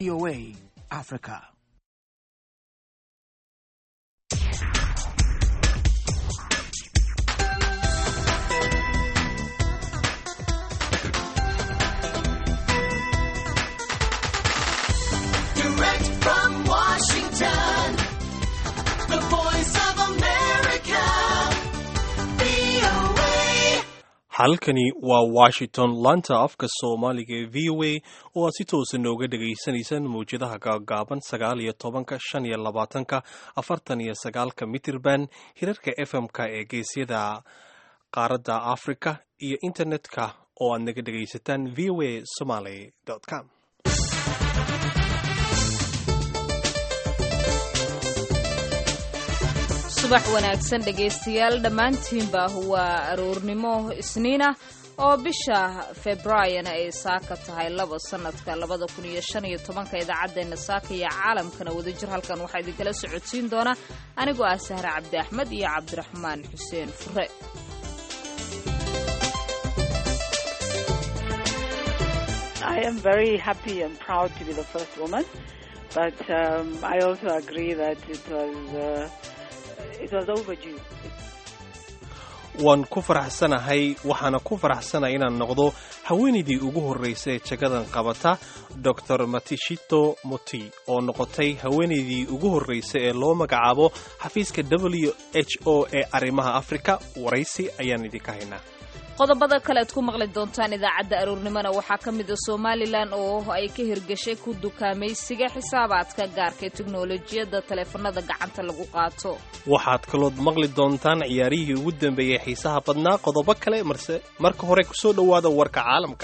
VOA Africa. Direct from Washington, the voice of America, VOA. halkani waa washington laanta afka soomaaliga ee v o a oo aad si toosa nooga dhagaysanaysaan mawjadaha gaagaaban sagaal iyo tobanka shan iyo labaatanka afartan iyo sagaalka mitirban hirarka fm-ka ee geesyada qaaradda africa iyo internetka oo aad naga dhagaysataan v o a somaly com subax wanaagsan dhegaystayaal dhammaantiinba waa aroornimo isniina oo bisha februaayona ay saaka tahay laba sanadka labada kun iyo shan iyo tobanka idaacaddeenna saaka iyo caalamkana wadajir halkan waxaa idinkala socodsiin doona anigoo ah sahre cabdi axmed iyo cabdiraxmaan xuseen fure I am very happy and proud to be the first woman, but um, I also agree that it was uh, it was overdue. waan ku faraxsanahay waxaana ku faraxsanahay inaan noqdo haweenaydii ugu horraysay ee jagadan qabata dor matishito moti oo noqotay haweenaydii ugu horraysay ee loo magacaabo xafiiska w h o ee arrimaha afrika waraysi ayaan idinka haynaa qodobada kale aad ku maqli doontaan idaacadda aroornimona waxaa ka mid a somalilan oo ay ka hirgashay ku dukaamaysiga xisaabaadka gaarka ee teknolojiyadda taleefanada gacanta lagu qaato waxaad kalood maqli doontaan ciyaarihii ugu dambeeyey xiisaha badnaa qodobo kale marse marka hore kusoo dhowaada warka caalamka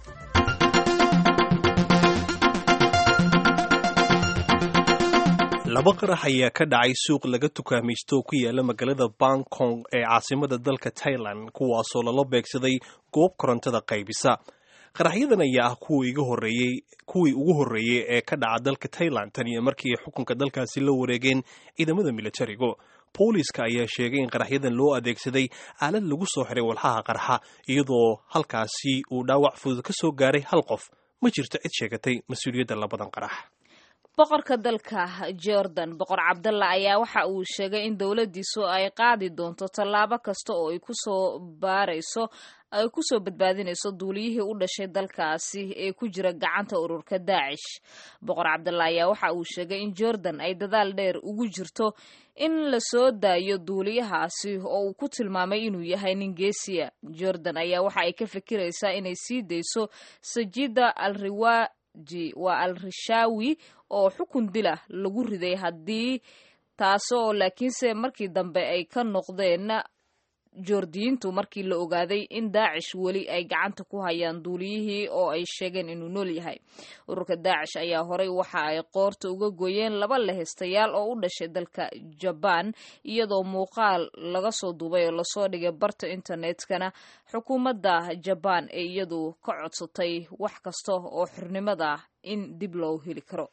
laba qarax ayaa ka dhacay suuq laga tukaamaysto oo ku yaala magaalada bangkong ee caasimada dalka thailand kuwaasoo lala beegsaday goob korontada qaybisa qaraxyadan ayaa ah kuwii iga horreeyey kuwii ugu horreeyey ee ka dhaca dalka thailand tan iyo markii ay xukunka dalkaasi la wareegeen ciidamada militarigu booliiska ayaa sheegay in qaraxyadan loo adeegsaday aalad lagu soo xiray walxaha qarxa iyadoo halkaasi uu dhaawac fudud ka soo gaaray hal qof ma jirto cid sheegatay mas-uuliyadda labadan qarax boqorka dalka jordan boqor cabdalla ayaa waxa uu sheegay in dowladdiisu ay qaadi doonto tallaabo kasta oo ay kusoo baarayso ay kusoo badbaadinayso duuliyihii u dhashay dalkaasi ee ku jira gacanta ururka daacish boqor cabdalla ayaa waxa uu sheegay in jordan ay dadaal dheer ugu jirto in la soo daayo duuliyahaasi oo uu ku tilmaamay inuu yahay nin geesiya jordan ayaa waxa ay ka fikiraysaa inay sii dayso sajida al riwaji waa al rishawi oo xukun dila lagu riday haddii taasoo laakiinse markii dambe ay ka noqdeen joordiyiintu markii la ogaaday in daacish weli ay gacanta ku hayaan duuliyihii oo ay sheegeen inuu nool yahay ururka daacish ayaa horey waxa ay qoorta uga gooyeen laba lehestayaal oo u dhashay dalka jabaan iyadoo muuqaal laga soo duubay oo lasoo dhigay barta internetkana xukuumadda jabaan ee iyadu ka codsatay wax kasta oo xornimada in dib loo heli karo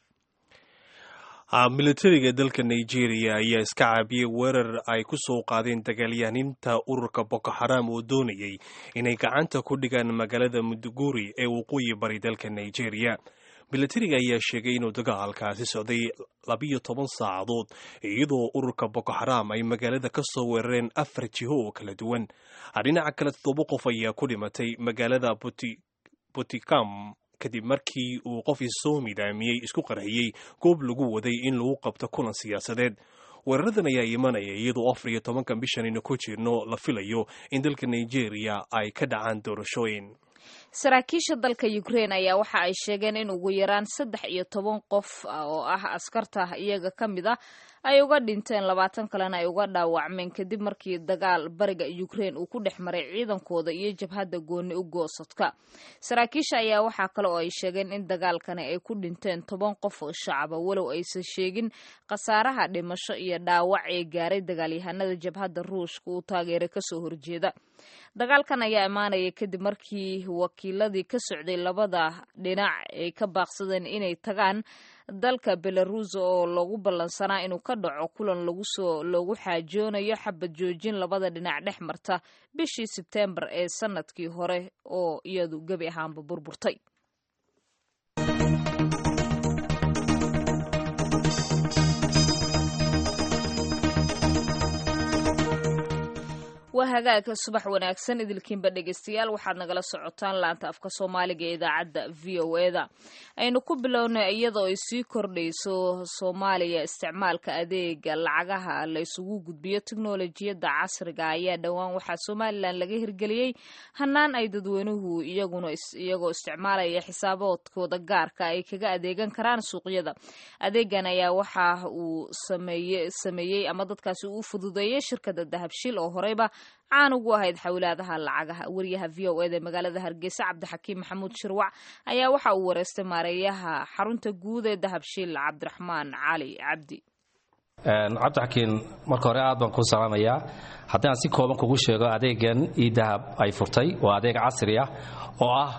militariga dalka nigeria ayaa iska caabiyey weerar ay ku soo qaadeen dagaalyahaninta ururka boko xaram oo doonayay inay gacanta ku dhigaan magaalada muduguri ee waqooyi bari dalka nigeria militariga ayaa sheegay inuu dagaalkaasi socday labiyo toban saacadood iyadoo ururka boko xaram ay magaalada ka soo weerareen afar jiho oo kala duwan dhinaca kale toddoba qof ayaa ku dhimatay magaalada botikam kadib markii uu qof isoo midaamiyey isku qarxiyey goob lagu waday in lagu qabto kulan siyaasadeed weeraradan ayaa imanaya iyadoo afar iyo tobankan bishanaynu ku jirno la filayo in dalka nigeria ay ka dhacaan doorashooyin saraakiisha dalka ukraine ayaa waxa ay sheegeen in ugu yaraan saddex iyo toban qof oo ah askarta iyaga ka mid ah ay uga dhinteen labaatan kalena ay uga dhaawacmeen kadib markii dagaal bariga ukraine uu ku dhex maray ciidankooda iyo jabhadda gooni u goosadka saraakiisha ayaa waxaa kale oo ay sheegeen in dagaalkani ay ku dhinteen toban qof oo shacaba walow aysan sheegin khasaaraha dhimasho iyo dhaawac ee gaaray dagaalyahanada jabhadda ruushka uu taageeray kasoo horjeeda dagaalkan ayaa imaanaya kadib markii wakiiladii ka socday labada dhinac ay ka baaqsadeen inay tagaan dalka belaruus oo loogu ballansanaa inuu ka dhaco kulan lagusoo loogu xaajoonayo xabad joojin labada dhinac dhex marta bishii sebteembar ee sanadkii hore oo iyadu gebi ahaanba burburtay hagaagka subax wanaagsan idilkiinba dhegeystayaal waxaad nagala socotaan laanta afka soomaaliga ee idaacadda v o e da aynu ku bilownay iyadoo ay sii kordhayso soomaaliya isticmaalka adeega lacagaha la isugu gudbiyo teknolojiyadda casriga ayaa dhowaan waxaa somalilan laga hirgeliyey hanaan ay dadweynuhu iyaguna iyagoo isticmaalaya xisaaboodkooda gaarka ay kaga adeegan karaan suuqyada adeegan ayaa waxa uu sameeyey ama dadkaasi uu fududeeyey shirkada dahabshil oo horeyba caan ugu ahayd xawlaadaha lacagaha wariyaha v o eda magaalada hargeysa cabdixakiim maxamuud shirwac ayaa waxa uu wareystay maareeyaha xarunta guud ee dahabshiil cabdiraxmaan cali cabdi cabdixakiin marka hore aad baan kuu salaamayaa haddii aan si kooban kugu sheego adeegan io dahab ay furtay waa adeeg casri ah oo ah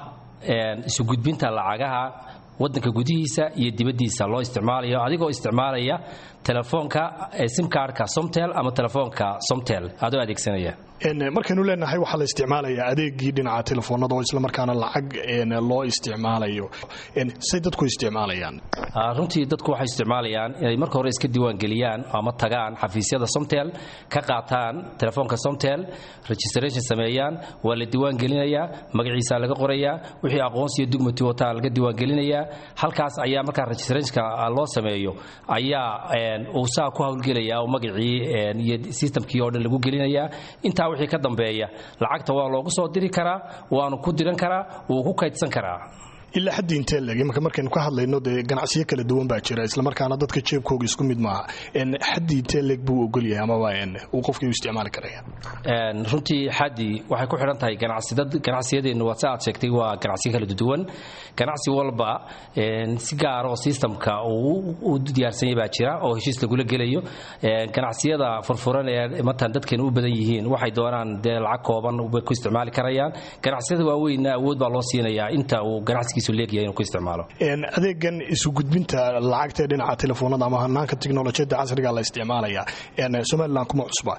isu gudbinta lacagaha wadanka gudihiisa iyo dibaddiisa loo isticmaalayo adigoo isticmaalaya telefoonka simkaarhka somtel ama telefoonka somtel adoo adeegsanaya markaynu leenahay waxaa la isticmaalayaa adeegii dhinaca telefoonada oo islamarkaana lacag loo isticmaalayo say dadku isticmaalayaan runtii dadku waxay isticmaalayaan inay marka hore iska diiwaangeliyaan ama tagaan xafiisyada somtel ka qaataan telefoonka somtel registration sameeyaan waa la diiwaangelinayaa magaciisa laga qorayaa wixii aqoonsiyo dugmati wataa laga diiwaangelinayaa halkaas ayaa markaa registrationka loo sameeyo ayaa uu saa ku hawlgelaya oo magacii iyo systemkii oo dhan lagu gelinayaa intaa wixii ka dambeeya lacagta waa loogu soo diri karaa waanu ku diran karaa wuu ku kaydsan karaa ilaa xaddi intee leg imanka markaynu ka hadlayno dee ganacsiyo kala duwan baa jira islamarkaana dadka jeebkooga isku mid maaha xaddi intee leg buu ogolyahay amaba uu qofkii u isticmaali karaya runtii xaddi waxay ku xidhan tahay ganacsiyadeennu waa si aad sheegtay waa ganacsiyo kala duwan ganacsi walba si gaar oo systemka uu diyaarsanyay baa jira oo heshiis lagula gelayo ganacsiyada furfuran ee matan dadkeenu u badan yihiin waxay doonaan dee lacag kooban bay ku isticmaali karayaan ganacsiyada waaweynna awood baa loo siinayaa inta uu ganacsigiisu leegyahay inuu ku isticmaalo adeegan isu gudbinta lacagta ee dhinaca telefoonada ama hanaanka teknolojiyadda casriga la isticmaalaya somalilan kuma cusba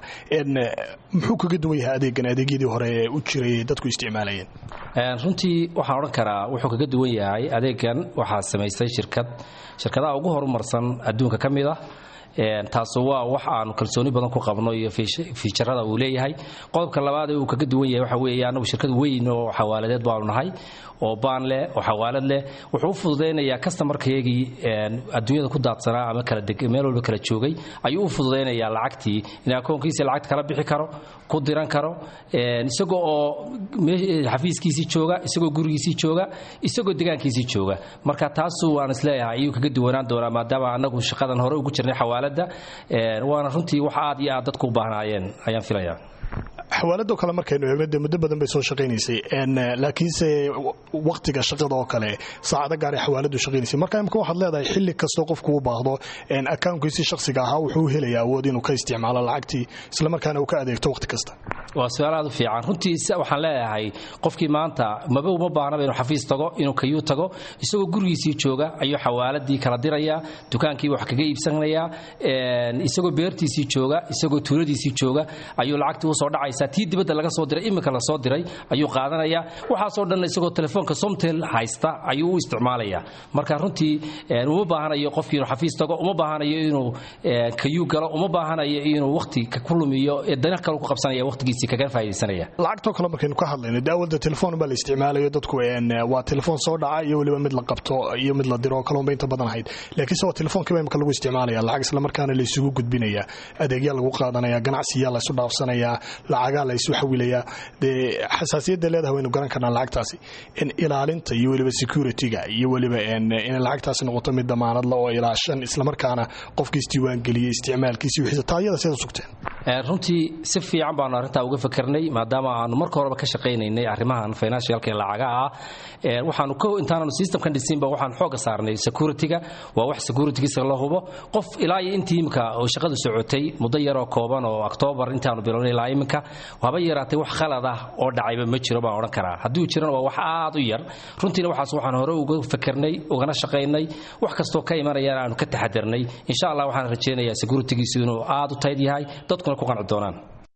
muxuu kaga duwan yahay adeegan adeegyadii hore ee u jiray dadku isticmaalayeen runtii waxaan odhan karaa wuxuu kaga duwan yahay adeegan waxaa samaystay shirkad shirkadaha ugu horumarsan adduunka ka mid ah taasu waa wax aanu kalsooni badan ku qabno iyo fiijarada uu leeyahay qodobka labaad ee uu kaga duwan yahay waxa weeye annagu shirkad weyn oo xawaaladeed baanu nahay oo baan leh oo xawaalad leh wuxuu u fududaynayaa kastamarkayagii adduunyada ku daadsanaa ama kala meel walba kala joogay ayuu u fududaynayaa lacagtii in akoonkiisii lacagta kala bixi karo ku diran karo isagoo oo xafiiskiisii jooga isagoo gurigiisii jooga isagoo degaankiisii jooga marka taasu waan isleeyahay ayuu kaga duwanaan doonaa maadaama annagu shaqadan hore ugu jirnay xawaaladda waana runtii wax aad iyo aad dadku u baahnaayeen ayaan filayaa xawaaladoo kale markaynu eegno dee muddo badan bay soo shaqaynaysay laakiinse wakhtiga shaqada oo kale saacado gaar ay xawaaladu shaqaynaysay marka imika waxaad leedahay xilli kastoo qofku u baahdo akawnkiisii shakhsiga ahaa wuxuu helayaa awood inuu ka isticmaalo lacagtii islamarkaana uu ka adeegto wakhti kasta waa su-aal aad u fiican runtii waxaan leeyahay qofkii maanta maba uma baahnaba inuu xafiis tago inuu kayuu tago isagoo gurigiisii jooga ayuu xawaaladii kala dirayaa dukaankii wax kaga iibsanayaa isagoo beertiisii jooga isagoo tuuladiisii jooga ayuu lacagtii usoo dhacaysa tii dibadda laga soo diray iminka la soo diray ayuu qaadanayaa waxaasoo dhan isagoo telefoonka somtel haysta ayuu u isticmaalayaa marka runtii uma baahanayo qofkii inuu xafiis tago uma baahanayo inuu kayuu galo uma baahanayo inuu wakhti ku lumiyo dana kale ku qabsanaya wakhtigiisii kaga faa'iidaysanaya lacagtoo kale markaynu ka hadlayno dee awalda telefoon baa la isticmaalayo dadku waa telefoon soo dhaca iyo weliba mid la qabto iyo mid la diro oo kaleunba inta badan ahayd laakiinse waa telefoonkiiba imika lagu isticmaalaya lacag islamarkaana la isugu gudbinaya adeegyaa lagu qaadanaya ganacsiyaa la isu dhaafsanaya lacagaa la isu xawilayaa dee xasaasiyadda leedahay waynu garan karnaa lacagtaasi ilaalinta iyo weliba securityga iyo weliba inay lacagtaasi noqoto mid damaanadla oo ilaashan islamarkaana qofkii isdiiwaangeliyey isticmaalkiisi wixiisa taayada sidaad sugteen runtii si fiican baanu arrintaa uga fikirnay maadaama aanu marka horeba ka shaqaynaynay arrimahan financialka ee lacagaha ah waxaanu ko intaananu systemkan dhisinba waxaan xooga saarnay securityga waa wax securitygiisa la hubo qof ilaa iyo intii imika oo shaqadu socotay muddo yaroo kooban oo octoobar intaanu bilownay ilaa iminka haba yaraatay wax khalad ah oo dhacayba ma jiro baan odhan karaa hadduu jirana waa wax aad u yar runtiina waxaas waxaan hore uga fikirnay ugana shaqaynay wax kastoo ka imanayana aanu ka taxadarnay insha allah waxaan rajaynayaa securitygiisu inuu aad u tayd yahay dadkuna ku qanci doonaan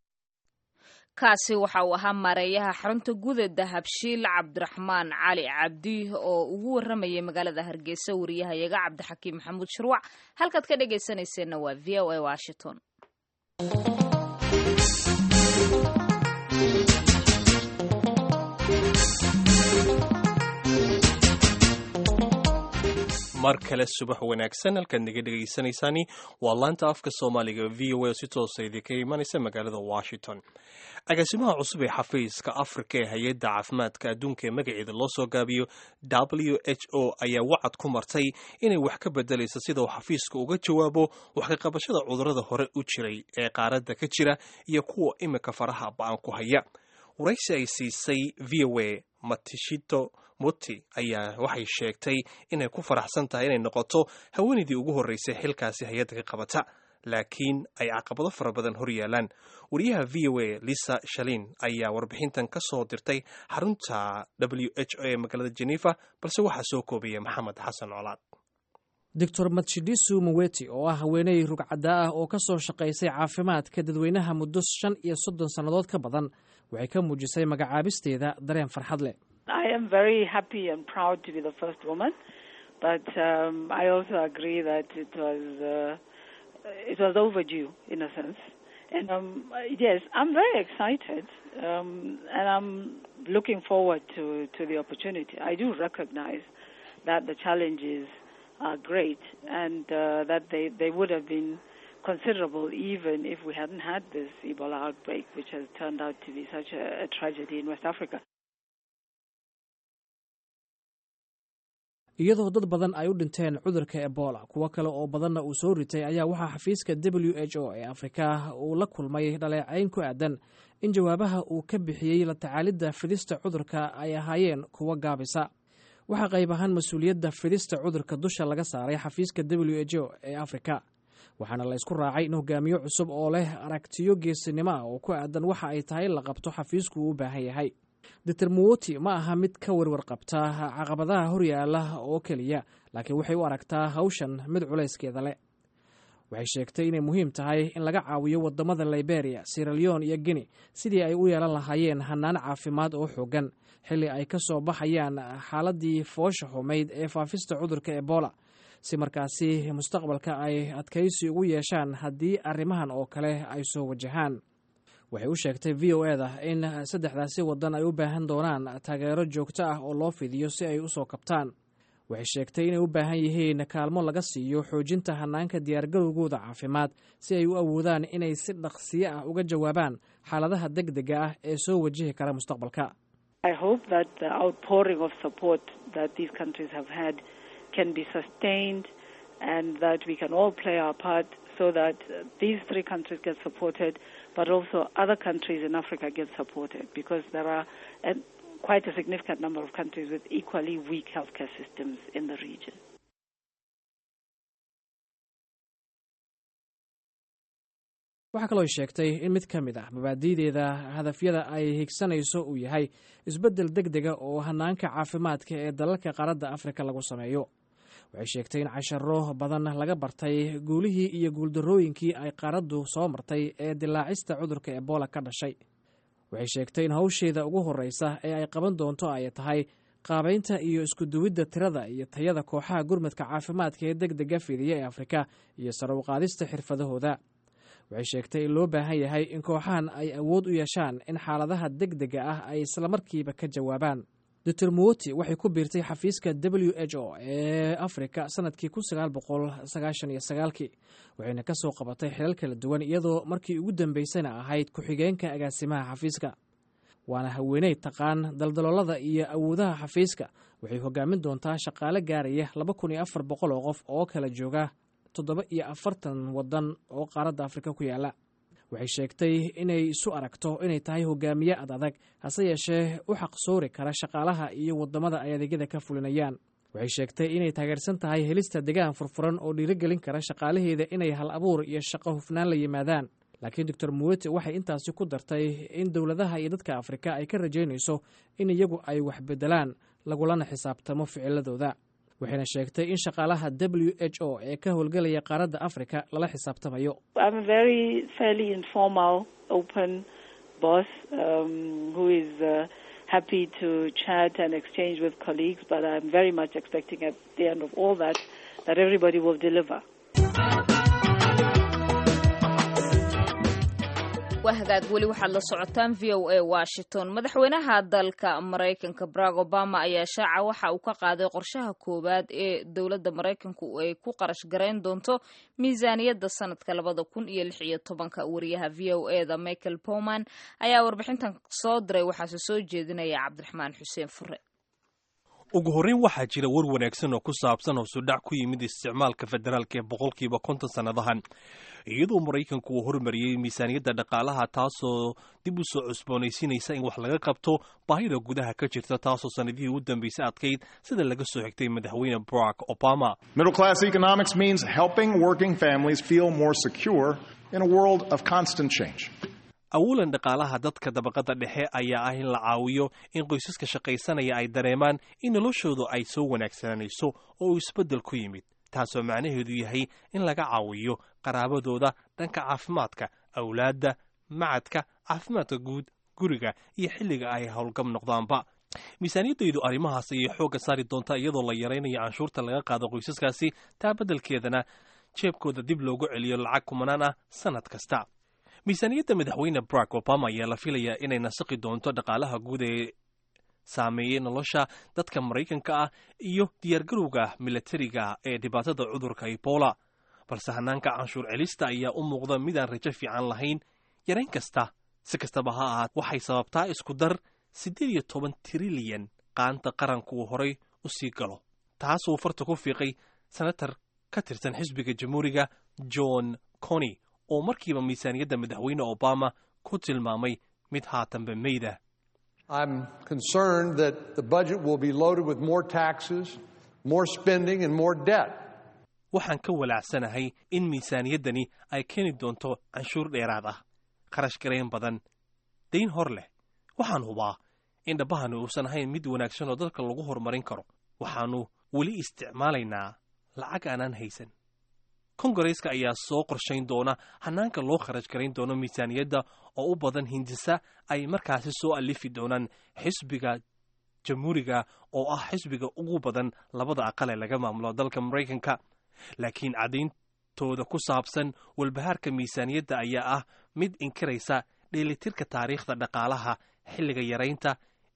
kaasi waxa uu ahaa maareeyaha xarunta guda dahabshiil cabdiraxmaan cali cabdi oo ugu waramayay magaalada hargeysa wariyahayaga cabdixakiim maxamuud shirwac halkaad ka dhegaysanayseena waa v o a washington mar kale subax wanaagsan halkaad naga dhegaysanaysaani waa laanta afka soomaaliga v o a oo si toosa idinka imanaysa magaalada washington agaasimaha cusub ee xafiiska afrika ee hay-adda caafimaadka adduunka ee magaceeda loo soo gaabiyo w h o ayaa wacad ku martay inay wax ka bedelayso sida uu xafiiska uga jawaabo wax ka qabashada cudurrada hore u jiray ee qaaradda ka jira iyo kuwa imika faraha ba-an ku haya waraysi ay siisay v o a matishito muti ayaa waxay sheegtay inay ku faraxsan tahay inay noqoto haweenaydii ugu horreysay xilkaasi hay-adda ka qabata laakiin ay caqabado fara badan hor yaalaan wariyaha v o a lisa shalin ayaa warbixintan ka soo dirtay xarunta w h o ee magaalada genefa balse waxaa soo koobaya maxamed xasan colaad doctor matshidisu muweti oo ah haweeney rugcadda ah oo ka soo shaqaysay caafimaadka dadweynaha muddo shan iyo soddon sannadood ka badan waxay ka muujisay magacaabisteeda dareen farxad leh I am very happy and proud to be the first woman, but um, I also agree that it was uh, it was overdue in a sense. And um, yes, I'm very excited, um, and I'm looking forward to to the opportunity. I do recognize that the challenges are great, and uh, that they they would have been considerable even if we hadn't had this Ebola outbreak, which has turned out to be such a, a tragedy in West Africa. iyadoo dad badan ay u dhinteen cudurka ebola kuwo kale oo badanna uu soo ritay ayaa waxaa xafiiska w h o ee afrika uu la kulmay dhaleecayn ku aadan in jawaabaha uu ka bixiyey la tacaalidda fidista cudurka ay ahaayeen kuwo gaabisa waxaa qayb ahaan mas-uuliyadda fidista cudurka dusha laga saaray xafiiska w h o ee afrika waxaana la ysku raacay in hogaamiyo cusub oo leh aragtiyo geesinimo ah oo ku aadan waxa ay tahay la qabto xafiisku uu u baahan yahay doctor muwoti ma aha mid ka werwer qabta caqabadaha horyaala oo keliya laakiin waxay u aragtaa hawshan mid culayskeeda leh waxay sheegtay inay muhiim tahay in laga caawiyo wadamada liberia siraleon iyo guinea sidii ay u yeelan lahaayeen hanaan caafimaad oo xoogan xilli ay ka soo baxayaan xaaladii foosha xumayd ee faafista cudurka ebola si markaasi mustaqbalka ay adkaysi ugu yeeshaan haddii arrimahan oo kale ay soo wajahaan waxay u sheegtay v o e da in saddexdaasi waddan ay u baahan doonaan taageero joogto ah oo loo fidiyo si ay u soo kabtaan waxay sheegtay inay u baahan yihiin kaalmo laga siiyo xoojinta hanaanka diyaargarowgooda caafimaad si ay u awoodaan inay si dhaqsiyo ah uga jawaabaan xaaladaha deg dega ah ee soo wajihi kara mustaqbalka I hope that the outpouring of support that these countries have had can be sustained and that we can all play our part so that uh, these three countries get supported, but also other countries in Africa get supported because there are a, quite a significant number of countries with equally weak healthcare systems in the region. waxaa kaloo sheegtay in mid ka mid ah mabaadi'deeda hadafyada ay higsanayso uu yahay isbeddel deg dega oo hanaanka caafimaadka ee dalalka qaaradda afrika lagu sameeyo waxay sheegtay in casharo badan laga bartay guulihii iyo guuldarrooyinkii ay qaaraddu soo martay ee dilaacista cudurka ebola ka dhashay waxay sheegtay in hawsheeda ugu horreysa ee ay qaban doonto ay tahay qaabaynta iyo iskuduwidda tirada iyo tayada kooxaha gurmadka caafimaadka ee deg dega fidiya ee afrika iyo sare u qaadista xirfadahooda waxay sheegtay in loo baahan yahay in kooxahan ay awood u yeeshaan in xaaladaha deg dega ah ay islamarkiiba ka jawaabaan doctor muwoti waxay ku biirtay xafiiska w h o ee afrika sanadkii kun sagaal boqol sagaashan iyo sagaalkii waxayna ka soo qabatay xilal kala duwan iyadoo markii ugu dambeysana ahayd ku-xigeenka agaasimaha xafiiska waana haweeney taqaan daldaloolada iyo awoodaha xafiiska waxay hogaamin doontaa shaqaale gaaraya laba kun iyo afar boqol oo qof oo kala jooga toddoba iyo afartan waddan oo qaaradda afrika ku yaala waxay sheegtay inay isu aragto inay tahay hogaamiye ad adag hase yeeshee u xaqsoori kara shaqaalaha iyo waddamada ay adeegyada ka fulinayaan waxay sheegtay inay taageersan tahay helista degaan furfuran oo dhiirigelin kara shaqaalaheeda inay hal abuur iyo shaqo hufnaan la yimaadaan laakiin doctor muwete waxay intaasi ku dartay in dowladaha iyo dadka afrika ay ka rajaynayso in iyagu ay wax beddelaan lagulana xisaabtamo ficiladooda waxayna sheegtay in shaqaalaha w h o ee ka howlgelaya qaaradda afrika lala xisaabtamayo I'm a very fairly informal, open boss um, who is uh, happy to chat and exchange with colleagues, but I'm very much expecting at the end of all that that everybody will deliver. waa hagaag weli waxaad la socotaan v o a washington madaxweynaha dalka maraykanka barack obama ayaa shaaca waxa uu ka qaaday qorshaha koowaad ee dowladda maraykanku ay ku qarash garayn doonto miisaaniyadda sanadka labada kun iyo lix iyo tobanka wariyaha v o e da michael powman ayaa warbixintan soo diray waxaase soo jeedinaya cabdiraxmaan xuseen fure ugu horreyn waxaa jira war wanaagsan oo ku saabsan hoosudhac ku yimid isticmaalka federaalka ee boqolkiiba konton sannadahan iyadoo maraykanku uu hormariyey miisaaniyadda dhaqaalaha taasoo dib u soo cusboonaysiinaysa in wax laga qabto baahida gudaha ka jirta taasoo sannadihii u dambaysay adkayd sida laga soo xigtay madaxweyne barack obama Middle class economics means helping working families feel more secure in a world of constant change. awalan dhaqaalaha dadka dabaqada dhexe ayaa ah in la caawiyo in qoysaska shaqaysanaya ay dareemaan in noloshoodu ay soo wanaagsananayso oo uu isbeddel ku yimid taasoo macnaheedu yahay in laga caawiyo qaraabadooda dhanka caafimaadka awlaadda macadka caafimaadka guud guriga iyo xilliga ay howlgab noqdaanba miisaaniyaddaydu arrimahaas ayay xoogga saari doontaa iyadoo la yaraynayo canshuurta laga qaado qoysaskaasi taa beddelkeedana jeebkooda dib loogu celiyo lacag kumanaan ah sannad kasta miisaaniyadda madaxweyne barack obama ayaa la filayaa inay nasaqi doonto dhaqaalaha guud ee saameeyey nolosha dadka maraykanka ah iyo diyaargarowga milatariga ee dhibaatada cudurka ebola balse hanaanka canshuur celista ayaa u muuqda midaan rajo fiican lahayn yarayn kasta si kastaba ha ahaat waxay sababtaa isku dar siddeed iyo toban trilyan qaanta qaranku uu horay u sii galo taasuu farta ku fiiqay senatar ka tirsan xisbiga jamhuuriga john cony oo markiiba miisaaniyadda madaxweyne obama ku tilmaamay mid haatanba meyda I'm concerned that the budget will be loaded with more taxes, more spending, and more debt. waxaan ka walaacsanahay in miisaaniyaddani ay keeni doonto canshuur dheeraad ah kharash garayn badan dayn hor leh waxaan hubaa in dhabbahani uusan ahayn mid wanaagsan oo dalka lagu horumarin karo waxaannu weli isticmaalaynaa lacag aanaan haysan kongareeska ayaa soo qorshayn doona hanaanka loo kharash garayn doono miisaaniyadda oo u badan hindisa ay markaasi soo alifi doonaan xisbiga jamhuuriga oo ah xisbiga ugu badan labada aqal ee laga maamulo dalka maraykanka laakiin caddayntooda ku saabsan walbahaarka miisaaniyadda ayaa ah mid inkiraysa dheelitirka taariikhda dhaqaalaha xilliga yaraynta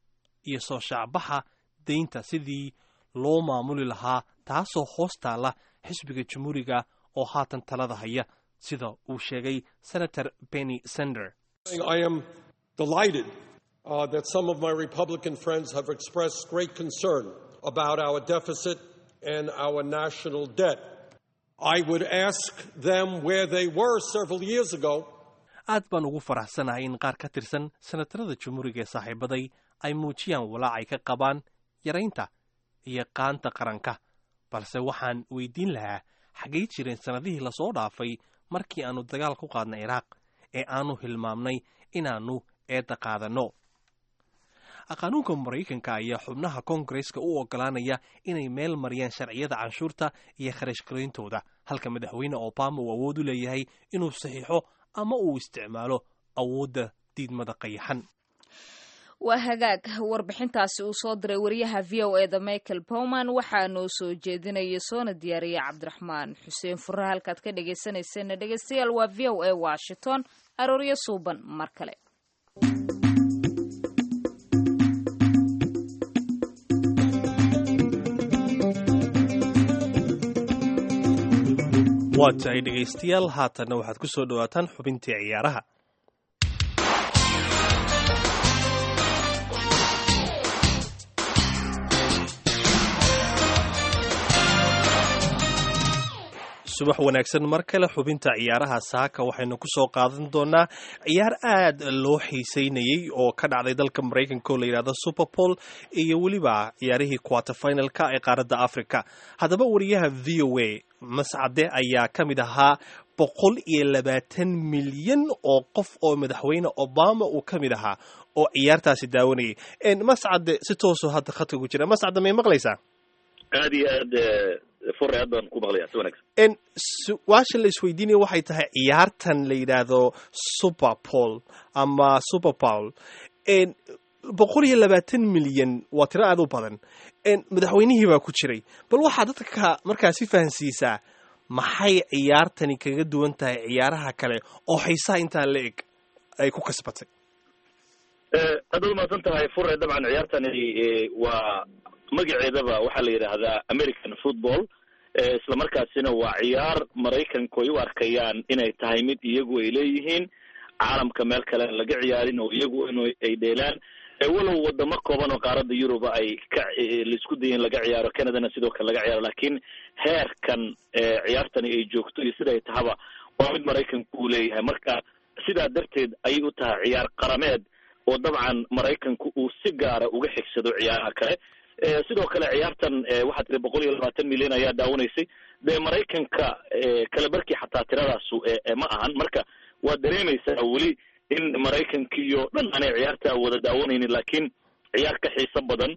iyo soo shaacbaxa daynta sidii loo maamuli lahaa taasoo hoos taalla xisbiga jamhuuriga oo haatan talada haya sida uu sheegay senator benny sender I am delighted uh, that some of my Republican friends have expressed great concern about our deficit and our national debt. I would ask them where they were several years ago aad baan ugu faraxsanahay in qaar ka tirsan senatarada jamhuuriga ee saaxiibaday ay muujiyaan walaac ay ka qabaan yaraynta iyo qaanta qaranka balse waxaan weydiin lahaa xaggay jireen sannadihii lasoo dhaafay markii aannu dagaal ku qaadnay ciraaq ee aannu hilmaamnay inaannu eedda qaadanno qaanuunka maraykanka ayaa xubnaha koongareska u oggolaanaya inay meel mariyaan sharciyada canshuurta iyo kharash garayntooda halka madaxweyne obama uu awood u leeyahay inuu saxiixo ama uu isticmaalo awoodda diidmada qayaxan waa hagaag warbixintaasi uu soo diray wariyaha v o eda michael bowman waxaa noo soo jeedinaya soona diyaariya cabdiraxmaan xuseen fure halkaad ka dhegaysanayseena dhegaystayaal waa v o a washington arooryo suuban mar kale waa tahay dhegaystayaal haatanna waxaad ku soo dhowaataan xubintii ciyaaraha subax wanaagsan mar kale xubinta ciyaaraha saaka waxaynu ku soo qaadan doonaa ciyaar aad loo xiiseynayey oo ka dhacday dalka maraykanka oo la yidhahdo superpol iyo weliba ciyaarihii quarterfinalka ee qaaradda africa haddaba wariyaha v o a mascade ayaa ka mid ahaa boqol iyo labaatan milyan oo qof oo madaxweyne obama uu ka mid ahaa oo ciyaartaasi daawanayay mascade si toosoo hadda khadka ku jira mascade may maqlaysaa aad iyo aad fure aad baan ku maqlaya si wanaagsan su-aasha la isweydiinaya waxay tahay ciyaartan la yidhaahdo superpol ama superpol boqol iyo labaatan milyan waa tiro aad u badan madaxweynihii baa ku jiray bal waxaa dadka markaasi fahansiisaa maxay ciyaartani kaga duwan tahay ciyaaraha kale oo xiisaha intaa la eg ay ku kasbatay haddaad umahadsan tahay fure dabcan ciyaartani waa magaceedaba waxaa la yidhaahdaa american football isla markaasina waa ciyaar maraykanku ay u arkayaan inay tahay mid iyagu ay leeyihiin caalamka meel kale aan laga ciyaarin oo iyagu in ay dheelaan walow wadamo kooban oo qaaradda yuruba ay ka laisku daya in laga ciyaaro canadana sidoo kale laga ciyaaro lakin heerkan ciyaartani ay joogto iyo sida ay tahaba waa mid maraykanku uu leeyahay marka sidaa darteed ayay u tahay ciyaar qarameed oo dabcan maraykanku uu si gaara uga xigsado ciyaaraha kale sidoo kale ciyaartan waxaa tiri boqol iyo labaatan milyan ayaa daawanaysay dee maraykanka kala barkii xataa tiradaasu ma ahan marka waad dareemaysaa weli in maraykankiiyo dhan aanay ciyaarta wada daawanaynin lakin ciyaar ka xiiso badan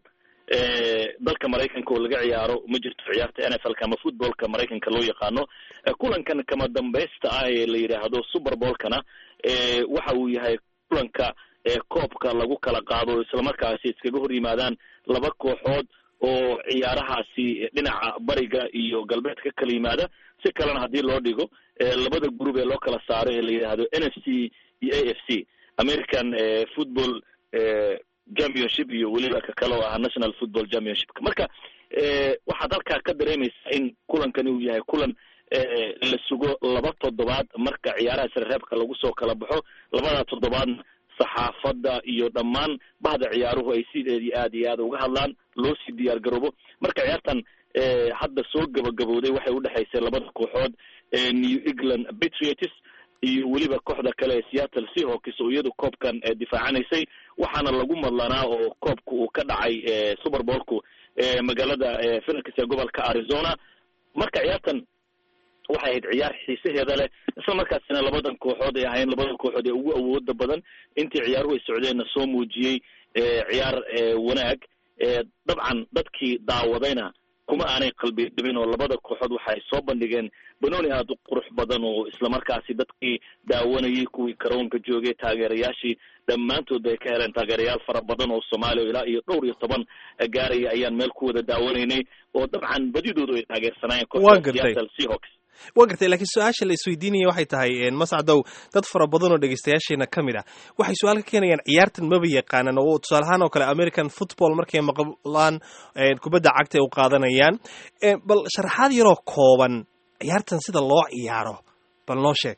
dalka maraykanka oo laga ciyaaro ma jirto ciyaarta n f l ka ama footballka maraykanka loo yaqaano kulankan kama dambaysta ah ee la yidhaahdo super bowlkana waxa uu yahay kulanka koobka lagu kala qaado islamarkaasi iskaga hor yimaadaan laba kooxood oo ciyaarahaasi dhinaca bariga iyo galbeedka kala yimaada si kalena haddii loo dhigo labada group ee loo kala saaro ee la yidhaahdo n f c iyo a f c american football championship iyo weliba ka kale oo ah national football championshipka marka waxaad halkaa ka dareemaysaa in kulankani uu yahay kulan la sugo laba toddobaad marka ciyaaraha srereebka lagu soo kala baxo labada toddobaadna saxaafadda iyo dhammaan bahda ciyaaruhu ay sideedii aad iyo aad uga hadlaan loo sii diyaar garoobo marka ciyaartan hadda soo gabagabowday waxay udhexaysay labada kooxood new england patriots iyo weliba kooxda kale ee seattle seahawks oo iyadu koobkan difaacanaysay waxaana lagu madlanaa oo koobka uu ka dhacay super bowlku magaalada phoenix ee gobolka arizona marka ciyaartan waxay ahayd ciyaar xiisaheeda leh isla markaasina labadan kooxood ay ahayn labada kooxood ee ugu awooda badan intii ciyaaruhu ay socdeenna soo muujiyey ciyaar wanaag dabcan dadkii daawadayna kuma aanay qalbi dhibin oo labada kooxood waxay soo bandhigeen banooni aada u qurux badan oo islamarkaasi dadkii daawanayay kuwii karoonka joogay taageerayaashii dhammaantood bay ka heleen taageerayaal fara badan oo soomaaliya ilaa iyo dhowr iyo toban gaaraya ayaan meel ku wada daawanaynay oo dabcan badidoodu ay taageersanaayeen kooxda seattle seahawks waa gartay laakiin su-aasha la isweydiinaya waxay tahay mascdow dad fara badan oo dhegeystayaasheena ka mid ah waxay su-aal ka keenayaan ciyaartan maba yaqaanan oo tusaale ahaan oo kale american football markay maqlaan kubadda cagta ay u qaadanayaan bal sharaxaad yaroo kooban ciyaartan sida loo ciyaaro bal noo sheeg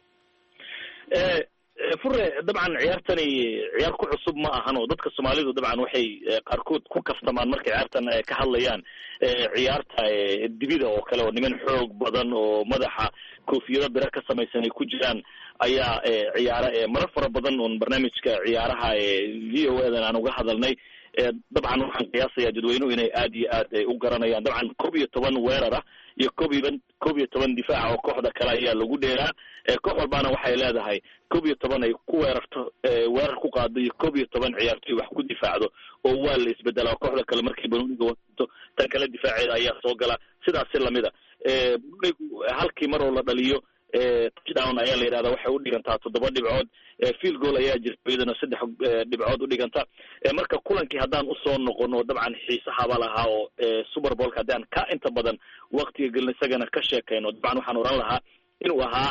fure dabcan ciyaartani ciyaar ku cusub ma ahan oo dadka soomaalidu dabcan waxay qaarkood ku kaftamaan markay ciyaartan ka hadlayaan ciyaarta dibida oo kale oo niman xoog badan oo madaxa koofiyado bira ka samaysan ay ku jiraan ayaa ciyaara marar fara badan oon barnaamijka ciyaaraha v o edan aan uga hadalnay dabcan waxaan qiyaasayaa dadweynuhu inay aad iyo aad u garanayaan dabcan koob iyo toban weerar ah iyo koob iyo koob iyo toban difaaca oo kooxda kale ayaa lagu dheeraa koox walbaana waxay leedahay koob iyo toban ay ku weerarto weerar ku qaado iyo koob iyo toban ciyaartoy wax ku difaacdo oo waa la isbedelaa kooxda kale markay banooniga wato tan kale difaaceeda ayaa soo gala sidaasi lamida banoonigu halkii mar oo la dhaliyo touchdown ayaa la yidhahdaa waxay udhigantaa toddoba dhibcood field goal ayaa jirta iyadana saddex dhibcood udhiganta marka kulankii haddaan usoo noqono dabcan xiisahaba lahaa oo super bowlka haddaan ka inta badan waktiga gelin isagana ka sheekayno dabcan waxaan oran lahaa inuu ahaa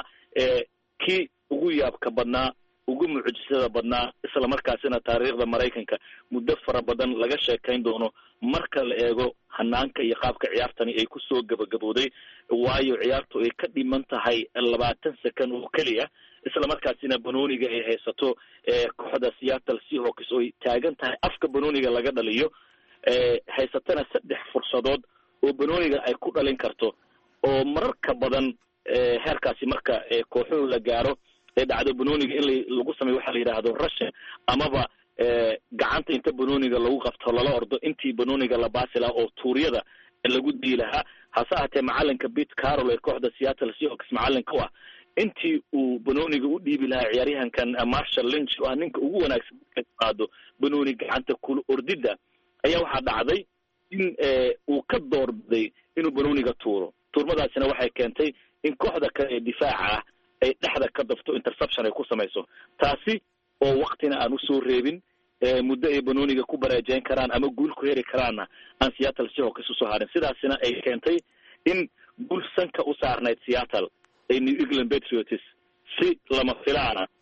kii ugu yaabka badnaa ugu mucjisada badnaa isla markaasina taariikhda maraykanka muddo fara badan laga sheekayn doono marka la eego hanaanka iyo qaabka ciyaartani ay kusoo gabagabowday waayo ciyaartu ay ka dhiman tahay labaatan second oo keliya isla markaasina banooniga ay haysato kooxda seattle seahawks oo ay taagan tahay afka banooniga laga dhaliyo haysatana saddex fursadood oo banooniga ay ku dhalin karto oo mararka badan heerkaasi marka kooxuhu la gaaro ee dhacdo banooniga in lagu sameyo waxaa la yidhaahdo rushin amaba gacanta inta banooniga lagu qabto lala ordo intii banooniga la baasi lahaa oo tuuryada lagu dii lahaa hase ahatee macalinka pete carol ee kooxda seattle seahawks macalinka u ah intii uu banooniga u dhiibi lahaa ciyaaryahankan marshall lynch oo ah ninka ugu wanaagsan ka qaado banooni gacanta kula ordida ayaa waxaa dhacday in uu ka doorbiday inuu banooniga tuuro tuurmadaasina waxay keentay in kooxda kale ee difaaca ah ay dhexda ka dafto interception ay ku samayso taasi oo waktina aan usoo reebin muddo ay banooniga ku bareejeyn karaan ama guul ku heri karaanna aan seattle seahawks usoo harin sidaasina ay keentay in guul sanka u saarnayd seattle ee new england patriots si lama filaana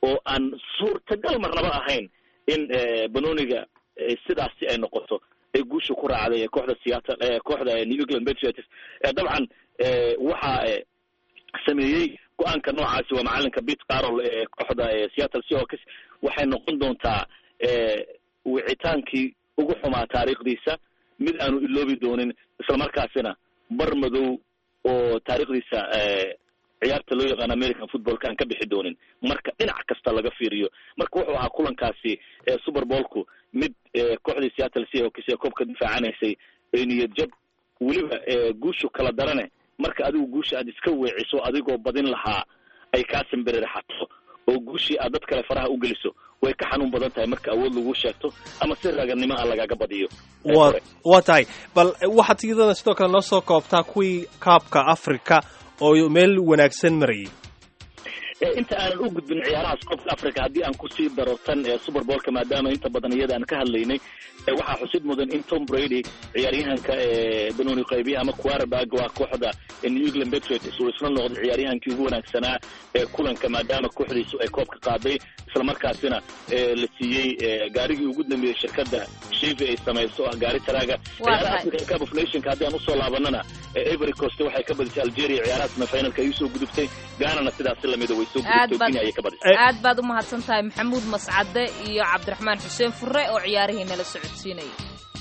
oo aan suurtagal marnaba ahayn in banoniga sidaasi ay noqoto ay guusha ku raacday kooxda seattle kooxda new england patriots dabcan waxaa sameeyey go-aanka noocaasi waa macalinka pete carol ee kooxda seattle seahawks waxay noqon doontaa wicitaankii ugu xumaa taariikhdiisa mid aanu iloobi doonin islamarkaasina bar madow oo taariikhdiisa ciyaarta loo yaqaan american footballka aan ka bixi doonin marka dhinac kasta laga fiiriyo marka wuxuu ahaa kulankaasi super bowlku mid kooxdii seattle seahawks ee koobka difaacanaysay ee niyad jab weliba guushu kala darane marka adigu guusha aad iska weeciso adigoo badin lahaa ay kaa simbiriraxato oo guushii aad dad kale faraha u geliso way ka xanuun badan tahay marka awood lagu sheegto ama si raganimo ah lagaga badiyo wa waa tahay bal waxaad iyadana sidoo kale noo soo koobtaa kuwii kaabka africa oo meel wanaagsan marayay inta aanan u gudbin ciyaarahaas koobka africa haddii aan kusii daro tan super bowlka maadaama inta badan iyada aan ka hadlaynay waxaa xusid mudan in tom brady ciyaaryahanka banooni qaybiya ama quarterback waa kooxda new england patriots uu isla noqday ciyaaryahankii ugu wanaagsanaa ee kulanka maadaama kooxdiisu ay koobka qaaday islamarkaasina la siiyey gaarigii ugu dambeeyey shirkadda shivi ay samayso ah gaari taraaga ciyaaraha african cup of nationka haddii aan usoo laabanana every coast waxay ka badisay algeria ciyaarahaasna finalka ay usoo gudubtay gaanana sidaasi lamida way soo gudubtay kenya ayay ka badisay aad baad u mahadsan tahay maxamuud mascade iyo cabdiraxmaan xuseen fure oo ciyaarihii nala socodsiinayay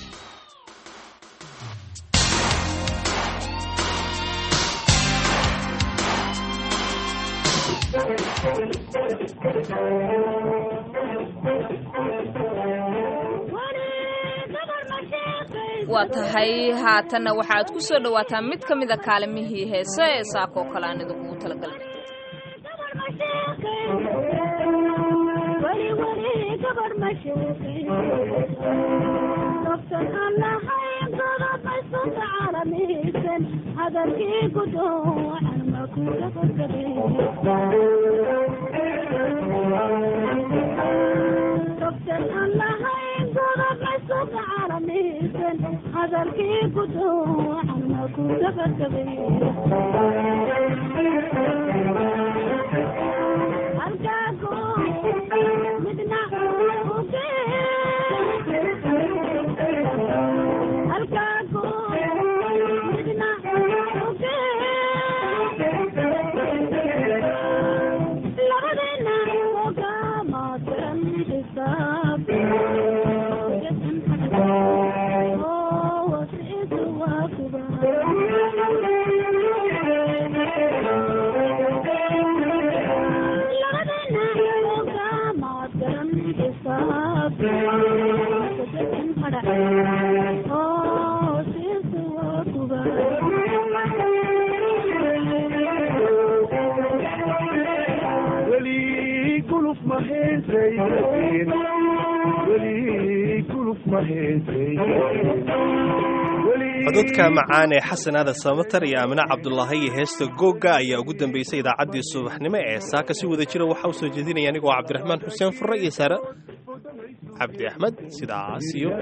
waa tahay haatanna waxaad ku soo dhowaataa mid ka mida kaalimihii heese ee saakoo kale aan idinkugu talagalnay cododka macaan ee xasan aadan samatar iyo aamine cabdulaahi iyo heesta googa ayaa ugu dambeysay idaacaddii subaxnimo ee saaka si wada jira waxaa u soo jeedinaya anigoo cabdiraxmaan xuseen furre iyo saare cabdi axmed sidaas iyo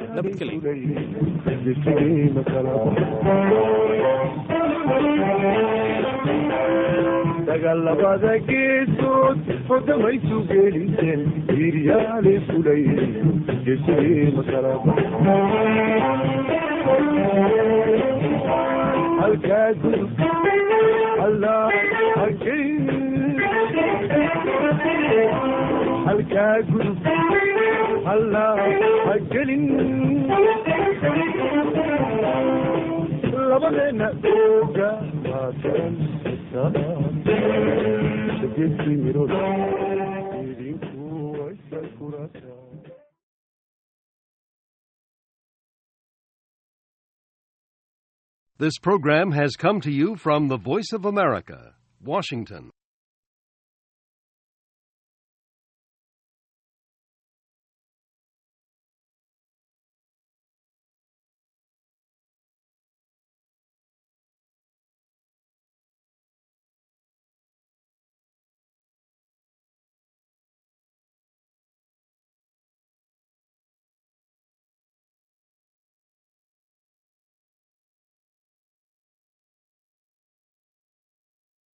dagaalabada geesood hodamaysu geeliseen hiiryaale fulay geesigeema kalaba halkaa gudub allah hagelin halkaa gudub allah hagelin labadeena ooga maatan This program has come to you from the Voice of America, Washington.